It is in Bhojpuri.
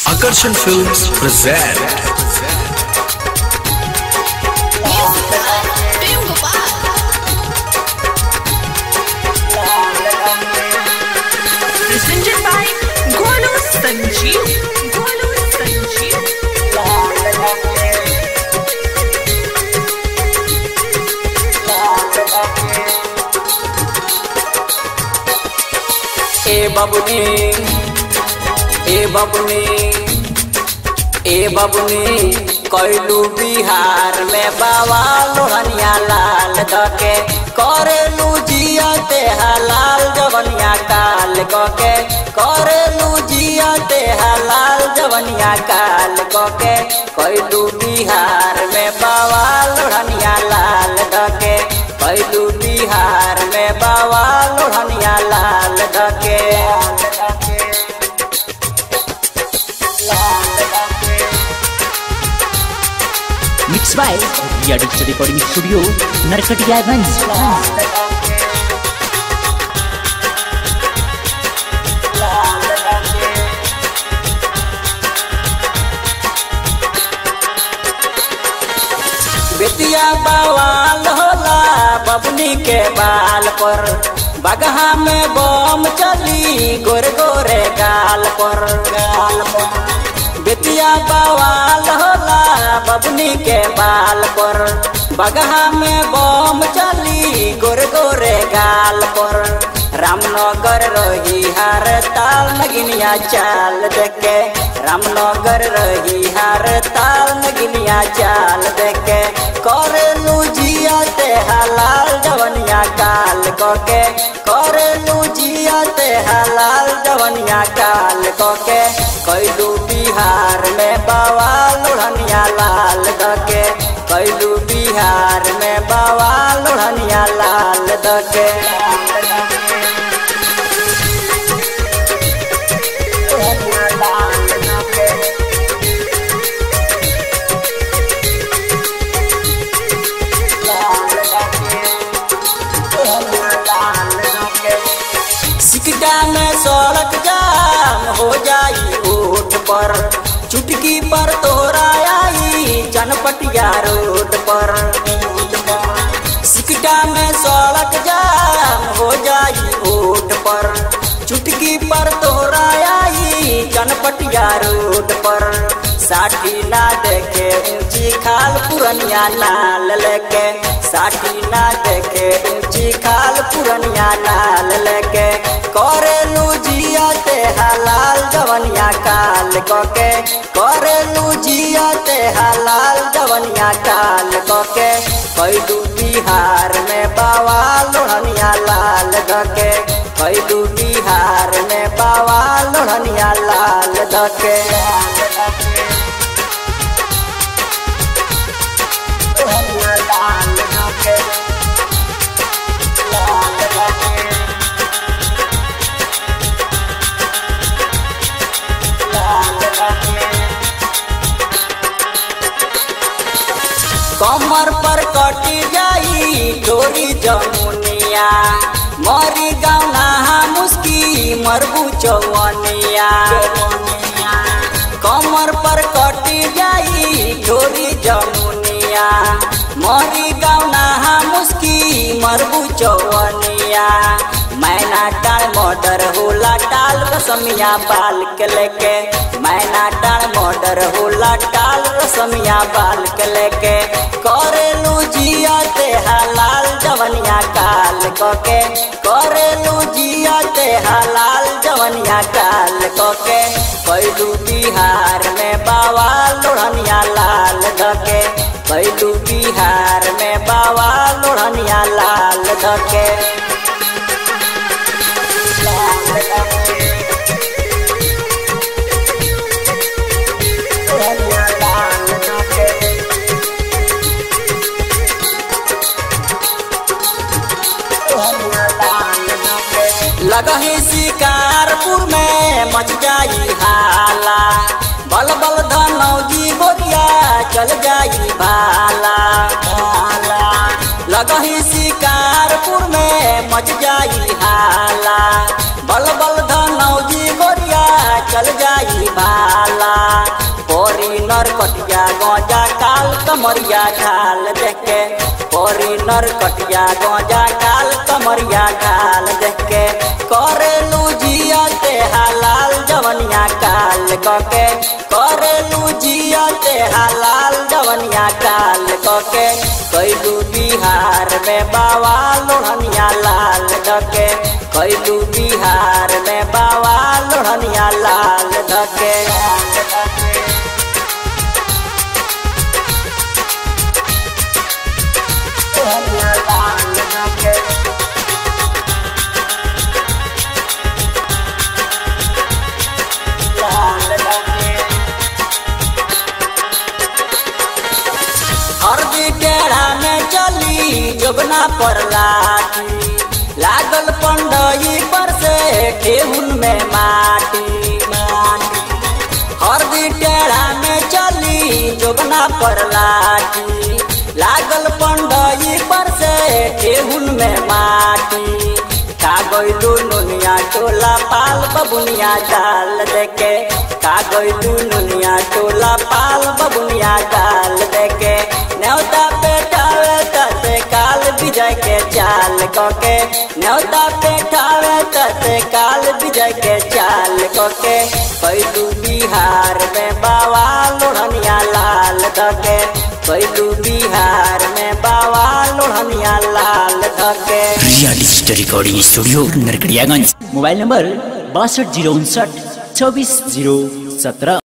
Akarshan Films present Prem Gopal. presented by Golu Sanjeev. Golu Sanjeev. ए बबुनी ए बबुनी ए बबुनी कैलू बिहार में बाबा लोहनिया लाल दके करेलू जिया ते हलाल जवनिया काल कके करेलू जिया ते हलाल जवनिया काल कके कैलू बिहार में बाबा लोहनिया लाल दके कैलू बिहार में बाबा लोहनिया लाल दके Mixed by Ria Digital Recording Studio, Narkatiyaganj. Bettiah बवाल होला बबनी के बाल पर बगहा में बम चली गोरे गोरे गाल पर गाल पर बेतिया बवाल होला बबनी के बाल पर बगहा में बम चली गोरे गोरे गाल पर रामनगर रही हर ताल नगिनिया चाल देखे रामनगर रही हर ताल नगिनिया चाल देखे करेलू जिया ते हलाल जवनिया काल कोके करेलू जिया ते हलाल जवनिया काल कोके कैलू बिहार में बाबा लोहनिया लाल दके कैलू बिहार में बाबा लोहनिया लाल दके सिकटा में सड़क जाम हो जाई ओट पर चुटकी पर तोरा आई चनपटिया रोड पर सिकटा में सड़क जाम हो जाई ओट पर चुटकी पर तोरा आई चनपटिया रोड पर साठी ना देखे ऊंची खाल पुरनिया नाल लेके साठी ना देखे ऊंची खाल पुरनिया नाल लेके करेलू जिया ते हलाल जवनिया काल कोके करेलू जिया ते हलाल जवनिया काल कोके कैलू बिहार में बाबा लोहनिया लाल दके कैलू बिहार में बाबा लोहनिया लाल दके कमर पर कटी जाई डोरी जमुनिया मरी गौना मुस्की मरबू चौवनिया कमर पर कटी जाई डोरी जमुनिया मरी गौना मुस्की मरबू चौवनिया मैना टाण मोटर होला टाल रसमिया बाल के लेके मैना टाण मोटर होला टाल रसमिया बाल के लेके करेलू जिया ते हलाल जवनिया काल कोके करेलू जिया ते हलाल जवनिया काल कोके कैलू बिहार में बाबा लोहनिया लाल धके कैलू बिहार में बाबा लोहनिया लाल धके लगही शिकारपुर में मच जाई हाला बल बल धनौजी गोरिया चल जाई भाला लगही शिकारपुर में मच जाई हाला बल बल धनौजी गोरिया चल जाई भाला नरकटिया गजा काल कमरिया ढाल देखे करी नरकटिया गजा काल कमरिया ढाल देखे करे लूजिया ते हलाल जवनिया काल कके करे लूजिया ते हलाल जवनिया काल कके कैलू बिहार में बाबा लोहनिया लाल धके कैलू बिहार में बाबा लोहनिया लाल धके लोहनिया लाल धके लाल धके हरदी टेढ़ा में चली जोबना पर लाठी लागल पंडई पर से ठेहुन में माटी माटी हरदी टेढ़ा में चली जोबना पर लाठी लागल पंडई पर से ठेहुन में माटी कागैलू नुनिया टोला पाल बबुनिया डाल देके कागैलू नुनिया टोला पाल बबुनिया डाल देके न्योता पेटावे तसे काल विजय के चाल कके न्योता पेटावे तसे काल विजय के चाल कके कैलू बिहार में बाबा लोढ़निया लाल धके कैलू बिहार में बाबा लोढ़निया लाल धके Riya digital recording studio Narkatiaganj mobile number बासठ जीरो उनसठ चौबीस जीरो सत्रह